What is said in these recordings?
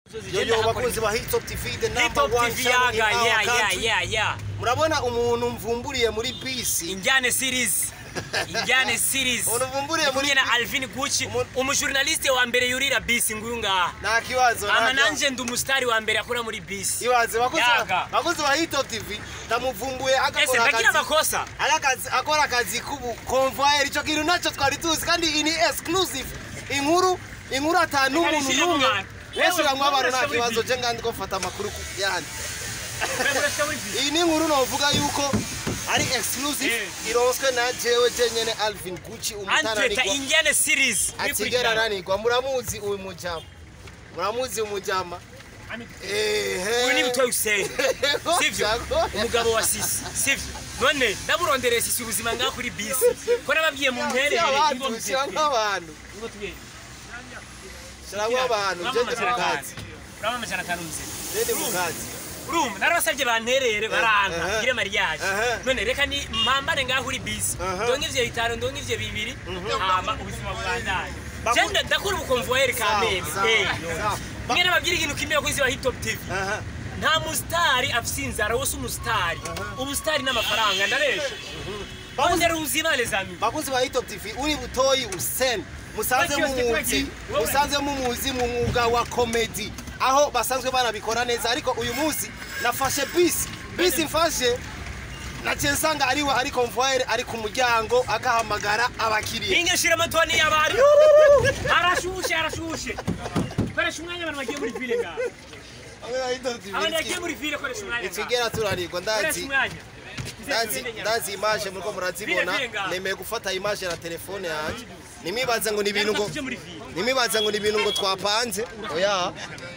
yoyo bakunzi ba Hilltop TV the number Hilltop one TV channel in yaga our yeah yeah country. yeah yeah murabona umuntu mvumburiye muri bisi injyane series injyane series Umuntu uvumburiye muri kumwe na Alvin Gucci Umuntu- umujournaliste wa mbere yurira bisi nguyu ngaha nta kibazo nta ama kibazo. nanje ndi umusitari wa mbere akora muri bisi ibaze bakunzi ba- Yaga. bakunzi ba Hilltop TV ndamuvumbuye ese agakora ndagira akazi amakosa Arakazi- akora akazi k'ubukonvoyeri icyo kintu nacyo twari tuzi kandi iyi ni exclusive inkuru inkuru atanu Reka umuntu nishyire mu n'umwe bantu. weshyiramo Wewe, abantu nta urashobora kibazo ibi. je ngandi ko mfata amakuru ku yandi iyi ni inkuru novuga yuko ari exclusive Eh. ironswe na jewe jenyene Alvin Gucci antweta umutananirwa injyane series atigera ananirwa muramuzi uyu mujama muramuzi umujama uyu ni butoyi Hussein sivyo umugabo wa sisi sivyo none ndamurondereye sisi ubuzima ngaha kuri bisi ko nababwiye mu mperere abantu shyiramo abantu shyiramo abantu jende mu kazi urabona amajana atanu muzima jende mu kazi urumva narabasabye banterere baranka eh. ngire mariage Eh. none reka ni mpambane ngaho uri bisi Eh. ndonke ivyo bitanu ndonke ivyo bibiri hama ubuzima bubandanye Baku- jende ndakora ubukonvoyeri kamene Sawa, Eh. sawa. mwe nababwira ikintu kimwe kuri wa hip hop tv Aha. nta musitari afise inzara wose umusitari ubusitari n'amafaranga ndabesha bawundera ubuzima les amis bakunzi ba Hilltop TV uri butoyi Hussein musanze Thank you, mumuzi thank you. Wowe. musanze mumuzi mu mwuga wa comedy aho basanzwe banabikora neza ariko uyu munsi nafashe bisi bisi mfashe naciye nsanga ariwe ari convoyeur ari ku muryango agahamagara abakiriya inge shira amatoni y'abari arashushe arashushe koresha umwanya abantu bagiye muri vile ngaha abantu bagiye muri vile koresha umwanya ngaha ikigera turanirwa koresha ndazi umwanya ndazi ndazi image muriko murazibona Vile, vile ngaha. nemeye gufata image na telefone yanjye nimibaze ngo ni ibintu ngo tuje muri vile nimibaze ngo ni ibintu ngo twapanze oya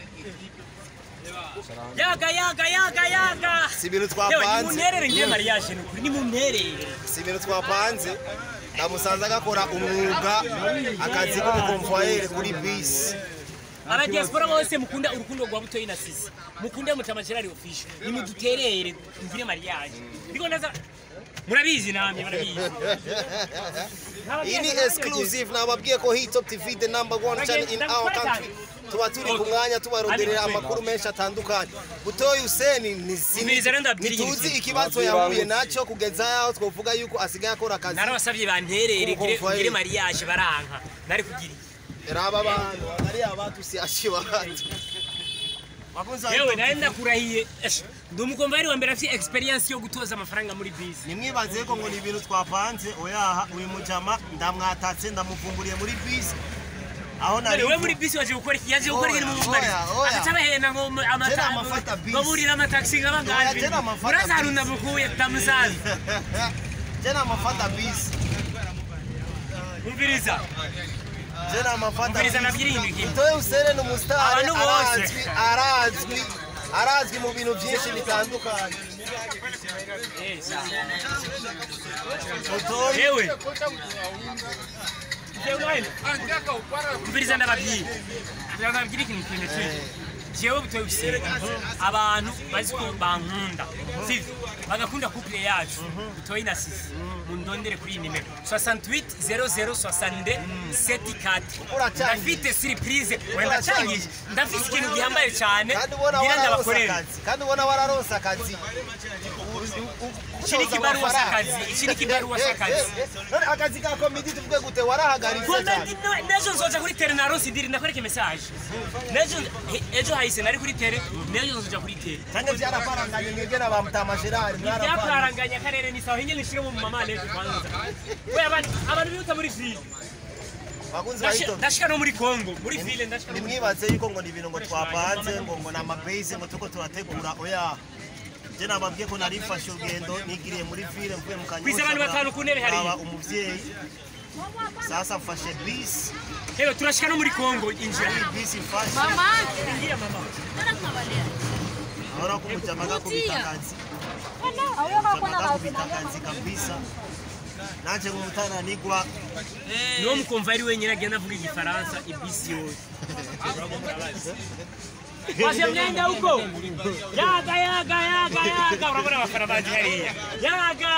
yaga yaga yaga yaga si ibintu yewe ni twapanze munterere ngiye mariage ni ukuri ni munterere si ibintu twapanze ndamusanze agakora umwuga akazi k'umukomvoyeri kuri bisi abadiaspora bose mukunda urukundo rwa butoyi na sisi mukunde mutama gerard official nimuduterere ngire mariage ndiko ndaza murabizi namwe murabizi iyi ni exclusive nababwiye ko Hilltop TV the number one channel in our country tuba turi ku mwanya tubaronderera amakuru menshi atandukanye butoyi Hussein ni Umviriza rero ndabwira ikintu ntituzi kimwe. ikibazo yahuye nacyo kugeza yaho twovuga yuko asigaye akora akazi narabasabye banterere ngire Kuko ngire mvaye. mariage baranka nari kugira raba abantu ari abantu si ashiwatu Bakunzi ba yewe Hilltop nari TV, ndakurahiye Esh, ndi umukomvayeri wa mbere afite experience yo gutoza amafaranga muri bisi nimwibaze ko ngo ni ibintu twapanze oyaha uyu mujama ndamwatatse ndamuvumburiye muri bisi aho nari we muri bisi waje gukora iki yaje gukora Oya, ikintu mu mari oya, oya. agaca bahenda ngo mu- amata Tena amafata bisi. baburira amataxi Oya, nk'abangahe tena amafata muraza bisi. haruna bukuye tamusaza tena amafata bisi umviriza tena amafata umviriza nabwira ikintu kimwe Butoyi Hussein ni umusitari Abantu bose. arazwi arazwi arazwi mu bintu byinshi bitandukanye Butoyi yewe umviriza ndababwira ndababwira ikintu kimwe kimwe jewe butoye gusiga abantu bazi ko bankunda sivyo bagakunda couple yacu butoye na sisi mundondere kuri iyi nimero 68 00 62 74 Uracangiye. ndafite surprise wenda cangije ndafite ikintu gihambaye cyane kandi ubona ngira wararonse ndabakorera akazi kandi ubona wararonse akazi iki ni kibaruwa s'akazi iki ni kibaruwa s'akazi none akazi ka komedi tuvuge gute warahagaritse cyane Komedi no- nejo nzoja kuri tere na rosi diri ndakwereke message nejo he- ejo hahise nari kuri tere nejo nzoja kuri tere kandi byaraparanganye mwebwe na ba mutama gerard mwaraparanganye byakaranganya akarere ni sawa hinge nishire mu mama leta kwanza we abantu abantu biruta muri ville bakunzi ba Ndashi- Hilltop ndashika no muri Congo muri ville ndashika no muri nimwibaze yuko ngo ni ibintu ngo twapanze ngo ngo ni amabase ngo tuko turategura oya je nababwiye ko narifashe urugendo nigiriye muri ville mvuye mu kanyosha Kwisi abantu batanu ku ntebe hariya. nkaba umuvyeyi sasa mfashe bisi Hewe turashika no muri Congo injira iyi bisi mfashe Mama, ingia mama nenda kuangalia. ahora kumujama gakubita akazi Au kama Jama gakubita akazi kabisa nanje nk'umutananigwa niwo mukomvari wenyine agenda avuga igifaransa ibisi yose Washe mnenda huko yaga yaga yaga yaga urabona abafana baje hariya yaga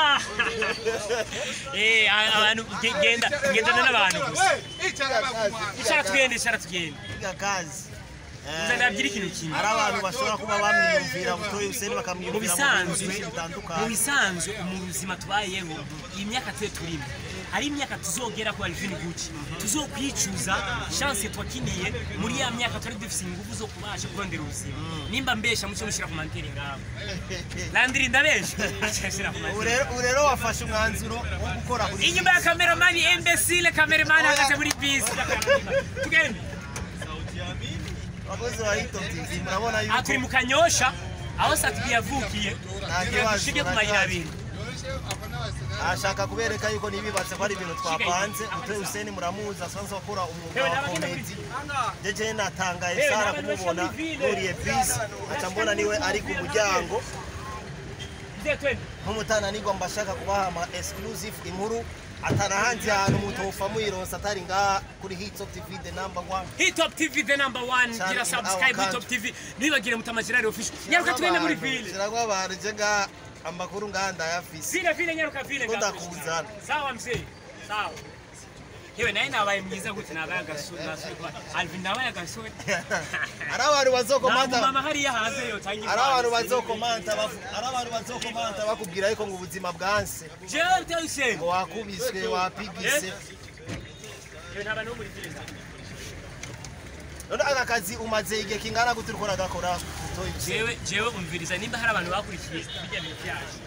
eh abantu ge- genda gendana n'abantu gusa icara tugende icara tugende piga kazi gusa ndabwira ikintu kimwe hari abantu bashobora kuba bamwiyumvira butoye Hussein mu bakamwiyumvira mu bisanzwe bintu mu bitandukanye bisanzwe mu buzima tubayeho iyi myaka tuye turimo hari imyaka tuzogera ku Alvin Gucci tuzokwicuza chance twakiniye muri ya myaka twari dufise ingufu zo kubasha kurondera ubuzima nimba mbesha muco mushira ku manteri ngabo landiri ndabesha ashashira ku ubu manteri rero ubu rero wafashe umwanzuro wo gukora kuri inyuma ya kameramani imbesile kameramani ahagaze muri bisi tugende abakozi ba Hito TV murabona aha turi yuko mu kanyosha aho satibi yavukiye Nta kibazo, dushige ku nta mayira kibazo. abiri ashaka kubereka yuko nibibatse ko ari ibintu twapanze butoye Hussein muramuzi asanzwe akora umwuga Yewe, wa n'abagenda komedi jeje natangaye Yewe, sara n'abantu kumubona bashira muri ville. nuriye bisi aca mbona niwe ari ku muryango Mzee, twende nk'umutananirwa mba ashaka kubaha ama exclusive inkuru atanahanze ahantu mutofa muyironsa atari ngaha kuri Hito TV the number one Hitop TV the number one Cyane, gira subscribe aho Hitop TV ntibagire mutamajirari official nyaruka tugende muri ville ziragwa abantu je ngaha amakuru ngaha ndayafise vile vile nyaruka vile Ko ngaho. ndakuzana. sawa mzee sawa yewe naye nabaye mwiza gute nabaye agasore nasore kwa Alvin nabaye agasore ari abantu bazokomanta mama hariya hanze yo tangi ari abantu bazokomanta bavu- ari abantu bazokomanta bakubwira yuko ngo ubuzima bwanse jewe tayise ngo wakubiswe wapigise yewe ntabana no muri ville none aka kazi umaze igihe kingana gute uriko uragakora utoye iki? jewe jewe umviriza nimba hari abantu bakurikiye bijya bintu byacu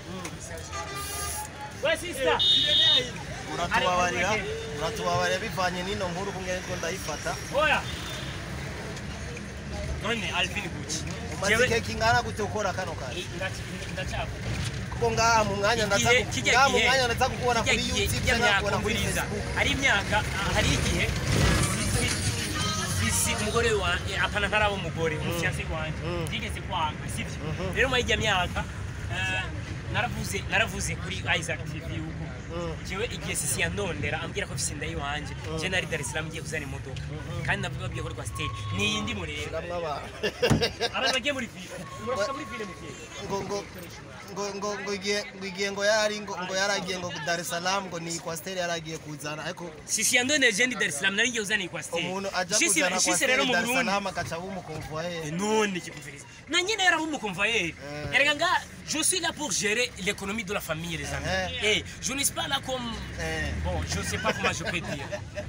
we sister uratubabarira uratubabarira bivanye n'ino nkuru kumwe niko ndayifata oya none Alvin Gucci umaze igihe kingana gute ukora kano kazi ndacyavuga kuko ngaha mu mwanya ndaza igihe ku- kijya ngaha mu gihe mwanya ndaza kukubona kijya kuri gihe youtube kijya cyangwa myaka kukubona kuri nguriza facebook hari imyaka ah, hari igihe sisi umugore wanjye apana ntaraba umugore umufiyanse wanjye Mm. yigeze kwanga sibyo rero muri ijya myaka eh, naravuze naravuze kuri Isaac TV yuko Mm. jewe igihe sisi yandondera ambwira ko afise inda yiwanje je nari Dar es Salaam ngiye kuzana imodoka kandi navuga babwiye ko rwa stage ni iyindi mureba Shiramwo abantu abantu bagiye muri ville murashika muri ville mugiye ngo ngo ngo ngo ngo igihe ngo igihe ngo yari ngo ngo yaragiye ngo Dar es Salaam ngo ni Kwasteri yaragiye kuzana ariko sisi yandondera je ndi Dar es Salaam nari ngiye kuzana iyi stage umuntu aja Shisi- kuzana shisi rero Kwasteri mu Dar es Burundi Salaam akaca bumukonvoye none kikuviriza na nyine yari umukonvoyeri Eh. erega nga je suis là pour gérer l'économie de la famille les amis Eh. eh je ne suis pas là comme eh bon je sais pas comment je peux dire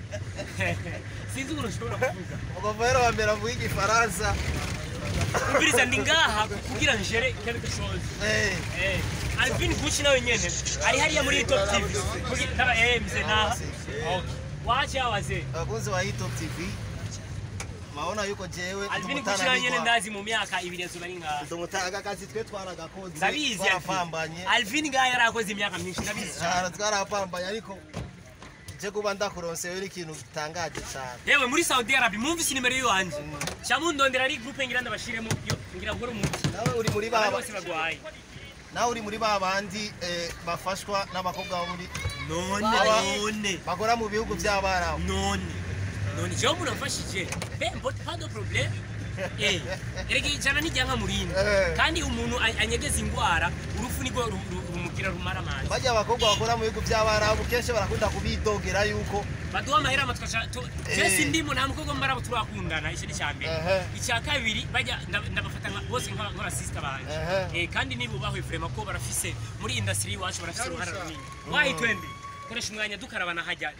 sinzi ukuntu ushobora kuvuga umukonvoyeri wa mbere avuga igifaransa umviriza ndi ngaha kugira ngere quelque chose eh eh Alvin Gucci nawe nyene ari hariya muri top tv Kugira- taba eh mzee naha okay wacha wazee abakunzi ba Hito TV maona yuko jewe Alvin Gucci nawe nyene ndazi mu myaka ibiri yazuba ari ngaha ndumutaga akazi twe twaragakoze ndabizi Alvin. twarapambanye Alvin ngaha yarakoze imyaka myinshi ndabizi cyane cyane twarapambanye ariko je kuba ndakuronsewe ari ikintu gitangaje cyane yewe muri saudi arabia mwumvise nimero yiwanje cyamundondera ari groupe ngira ndabashiremo yo ngira gukora umuti nawe uri muri abantu baba bose bagwaye nawe uri muri ba bandi eh, bafashwa n'abakobwa bo muri none Aba- none bakora mu bihugu by'abarabu none none jewe umuntu amfashije pe mpote pas de problème Eh, erega ijana nijyanka murinda Eh. kandi umuntu a- anyegeza ingwara urufu nirwo ru- ru- rumubwira rumara amazi bajya abakobwa bakora mu bihugu by'abarabu kenshi barakunda kubidogera yuko baduha amahera amatwasha Eh. jesi ndimo nta mukobwa mbarabo turakundana icyo ni icya mbere Ehe. icya kabiri bajya nda- ndabafata nka- bose nka- nk'abasisita banjye Ehe. Eh, kandi nibubahwe vrema ko barafise muri industry iwacu barafise uruhara runini wayi twende koresha umwanya dukarabana hajya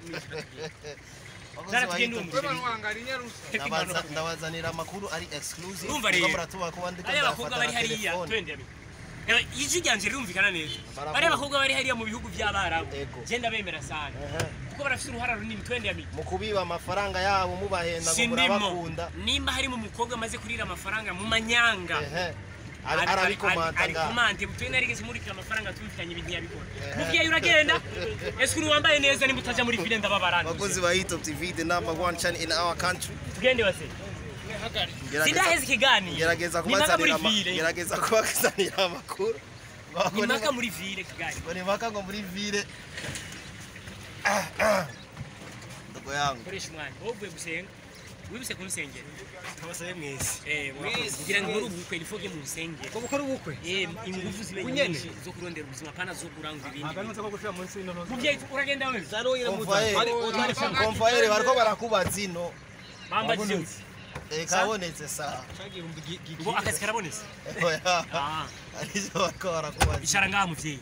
Abakozi Zara ba tugende Hito uwo TV, muceri ndabaza- ndabazanira amakuru ari exclusive Urumva kuko rero, muratuba kuba ndiko bariya bakobwa ndafata bari na hariya telefone. twende abi Ewe, ijwi ryanje rirumvikana neza Baravuga. bariya bakobwa bari hariya mu bihugu by'abarabu Ego. genda bemera sana Ehe. kuko barafise uruhara runini twende abi mu kubiba amafaranga yabo mubahenda ngo sindimo murabakunda nimba harimo umukobwa amaze kurira amafaranga mu manyanga Ehe. Ari- arabikomanta ngaho arikomante mutwe narigeze murikira amafaranga tumvikanye ibintu yabikora Ehe. muvyeyi uragenda ese uri wambaye neza nimba utaja muri vile ndababarana abakozi ba Hito TV the number one channel in our country tugende base Gerageza- sindaheza ikiganiro gerageza ni mpaka muri kubazanira ama- vile gerageza kubazanira amakuru ni mpaka muri vile kigali ngo ni mpaka ngo muri vile ndogo yangu koresha umwanya wowe uvuye gusenga wibuse kumusengera abasabe mwese Eh, murakoze. kugira ngo nkore ubukwe nifoge mu nsengero ko gukora ubukwe Eh, ingufu zibe Kunyene. nyinshi zo kurondera ubuzima pana zo kurangura ibindi ntabwo ari ko gushira munsi y'ino muvyeyi uragenda wewe Komvaye- komvaye bariko barakubaza ino mamba jinsi Eh, kabonetse sawa ngo akazi karabonetse oya Ah. arivyo bariko barakubaza icara ngaha muvyeyi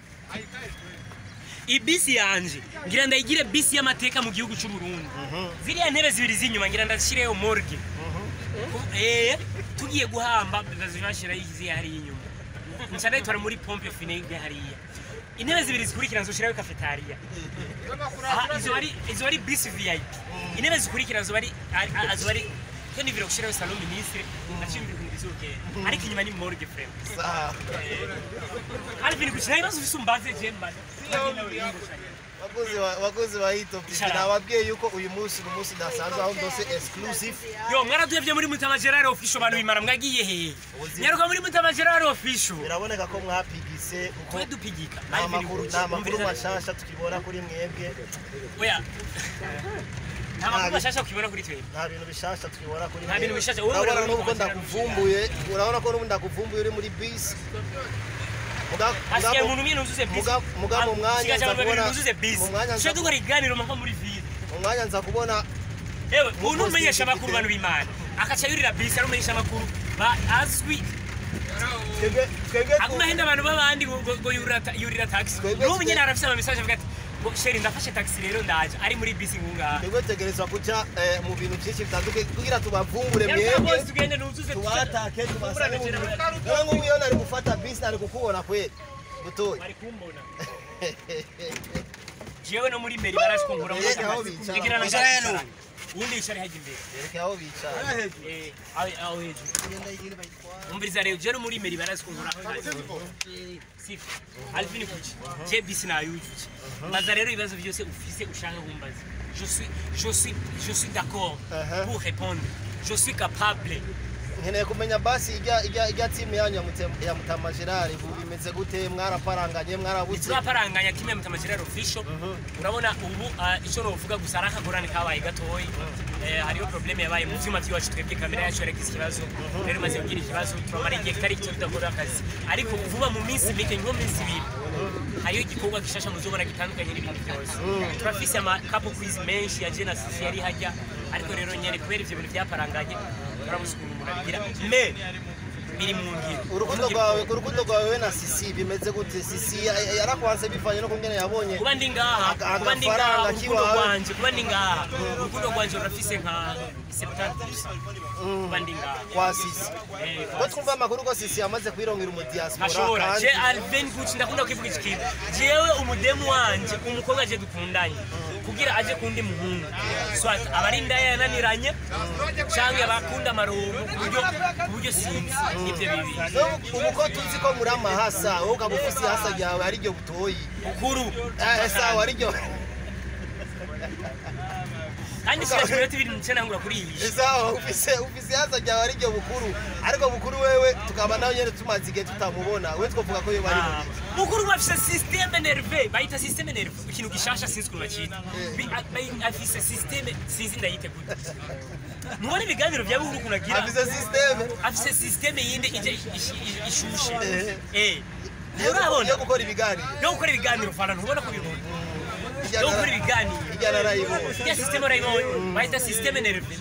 ibisi yanje ngira ndayigire bisi y'amateka mu gihugu cy'u Burundi ziriya ntebe zibiri z'inyuma ngira ndashireyo morgue eh tugiye guhamba ndazibashira izi hariya inyuma nca ndayitwara muri pompe funèbre hariya intebe zibiri zikurikira nzoshirayo cafetaria aha izo ari izo ari bisi vip intebe zikurikira zo ari ari- ari- zo ari ko nivira gushirayo salon ministre nacimbira ibintu bizogenda ariko inyuma ni morgue frère sawa Alvin kuchina ibibazo ufise umbaze jemba bakozi ba- bakozi ba hitop Icara. nababwiye yuko uyu munsi ni umunsi udasanzwe aho ndose exclusive yo mwaraduyevye muri mutama gerard official abantu bimara mwagiye hehe Uzi- nyaruka muri mutama gerard official biraboneka ko mwapigise kuko twe dupigika nta Alvin makuru kuki, nta makuru umviriza- mashasha tukibona kuri mwebwe oya nta makuru Nta- mashasha ukibona kuri twebwe nta bintu bishasha tukibona kuri Nta bintu bishasha, wowe urabona urabona n'ubwo ko ndakuvumbuye urabona ko n'ubu ndakuvumbuye uri muri bisi Muga- hasigaye mugabo- umuntu umwe nuzuze bisi muga- muga mu mwanya Hasigaye nza abantu babiri kubona- nuzuze bisi mu mwanya nza tuje dukora iganiro mpaka muri ville mu mwanya nza kubona ewe Mu umuntu umenyesha post amakuru ifite- bantu b'imana akaca yurira bisi ari umenyesha amakuru ba azwi twebwe twebwe aguma ahenda abantu b'abandi ngo ngo- ngo yurira ta- yurira taxi Twebwe n'ubu twe- nyine arafise ama message avuga ati ngo sheri ndafashe taxi rero ndaje ari muri bisi ngungaha twebwe tegerezwa kuja eh, mu bintu byinshi bitandukanye kugira tubavumbure Nyaruka mwebwe bose tugende nuzuze tubatake tubasane mu Tuburane bintu rero nk'ubu iyo nari gufata bisi nari kukubona kweli butoyi bari kumbona jewe no muri meri barashikunkura mu Eh, aho bicara. Ngira na Bicara bicara hano. ubundi yicare hajya imbere yerekeye aho bicara Eh, aho aho hejuru umviriza rero jewe no muri meri barashikunkura sifa alvin kuki je bisi nayujuje maza rero ibibazo byose ufise ushaka kumbaza je suis je suis je suis d'accord Uh-huh. pour répondre je suis capable nkeneye kumenya basi ijya ijya ijya timu yanyu ya Mutem- ya mutama gerard ubu bimeze gute mwaraparanganye mwarabuze turaparanganya kimwe mu tamagerero official urabona ubu ah, icyo novuga gusa ari akagorane kabaye gatoyi Eh, hariho probleme yabaye mu vyuma by'iwacu twebwe kamera yacu yaragize ikibazo rero imaze kugira ikibazo turamara igihe kitari gito tudakora akazi ariko vuba mu minsi mike nko mu minsi ibiri hariho igikorwa gishasha muzobona gitandukanye n'ibindi byose turafise ama couple quiz menshi ya jena sisi yari hajya ariko rero nyene kubera ivyo bintu byaparanganye turabuze ukuntu umuntu abigira me biri mu ngiro urukundo rwawe urukundo rwawe we na sisi bimeze gute sisi ya- ya- yarakwanse bivanye no kungene yabonye kuba ndi ngaha Aga- kuba ndi agafaranga ngaha urukundo kiwawe. rwanje kuba ndi ngaha urukundo rwanje rurafise nka 70 kuba ndi ngaha kwa sisi Eh, ko twumva amakuru ko sisi yamaze kwirongera mu diaspora ashobora kandi je alven guci ndakunda kukivuga iki kintu jewe umudemu wanje umukobwa je dukundanye kugira aje kundi muhungu swat abari ndaya yananiranye canke abakunda amarongo ku buryo ku buryo sinzi nivyo bibi So, ubu ko tuzi ko muri amahasa wowe ukaba ufise ihasa ryawe ariryo butoyi bukuru Eh, sawa ariryo kandi sigaje iminota ibiri nice nangura kuri iyi sawa ufise ufise ihasa ryawe ariryo bukuru ariko bukuru wewe tukaba nawe nyene tumaze igihe tutamubona we twovuga ko yoba ari Ah, mu mukuru bafise systeme nerve bayita systeme nerve ikintu gishasha sinzi ukuntu bakita Bi- a- bayi- afise systeme sinzi ndayite gute mubona ibiganiro bya bukuru ukuntu agira afise systeme afise systeme yindi ije ish- ish- ishushe Eh. eh yo urabona yo gukora ibiganiro yo gukora ibiganiro fana ntubona ko bibona Irya yo gukora nara- ibiganiro irya narayibonye ya systeme urayibonye bayita systeme nerve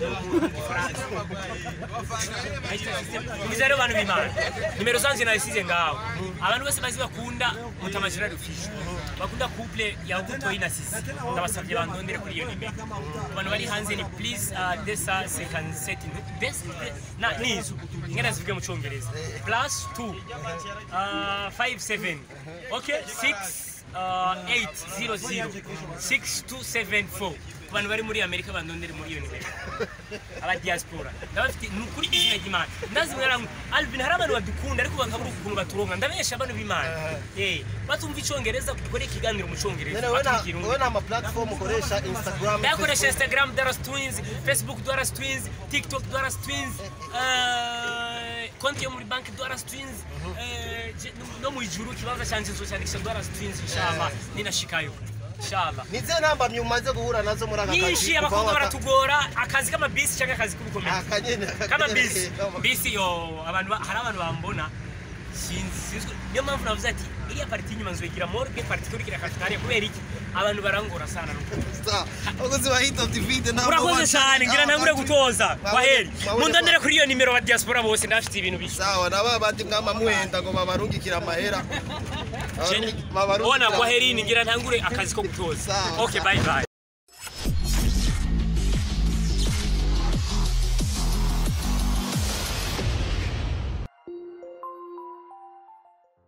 Mwiza rero abantu b'Imana nimero zanje nayisize ngaho abantu bose bazi bakunda mutamajira rufisho bakunda couple ya Butoyi na Sisi ndabasabye bandondere kuri iyo nimero abantu bari hanze ni please uh, desa second set des na nizo ingana zivuge mu cyongereza plus 2 uh, 57 okay 6 uh, 800 6274 ku bantu bari muri amerika bandondere muri iyo nimero aba diaspora ndabafite ni ukuri izina ry'imana ndazi mwaramwe alvin hari abantu badukunda ariko bakabura ukuntu baturonka ndabesha abantu b'imana eh batumva icyongereza dukore ikiganiro mu cyongereza none wowe nta- batumva wowe nta ma platform ukoresha instagram ndakoresha Facebook? instagram dwaras twins facebook dwaras twins tiktok dwaras twins eh, konti yo muri banki dwaras twins eh, je- no mu ijuru ikibanza cyanjye nzocyandikisha dwaras twins inshallah ninashikayo inshallah nize ntambamyi umaze guhura nazo muri aka nyinshi kuva abakobwa waka- baratugora akazi k'amabisi cyangwa akazi k'ubukomezi akanyene kama bisi bisi yo abantu ba- hari abantu bambona sinzi sinzi niyo mpamvu navuze ati iriya pariti y'inyuma nzoyigira morgue pariti ikurikira cafetaria kubera iki abantu barangora sana n'ukuri Sawa. abakozi ba hit of the video ntabwo urakoze baca- cyane ngira ntangure Mwabonye- gutoza mwabonye- kwaheri mwabonye- mundondere kuri iyo nimero ba diaspora bose ndafite ibintu bishya sawa na ba bandi mwama muhenda ngo babarungikire amahera Babarungi- babarungikire ona kwaheri ngira ntangure akazi ko gutoza Sawa, okay sawa. bye bye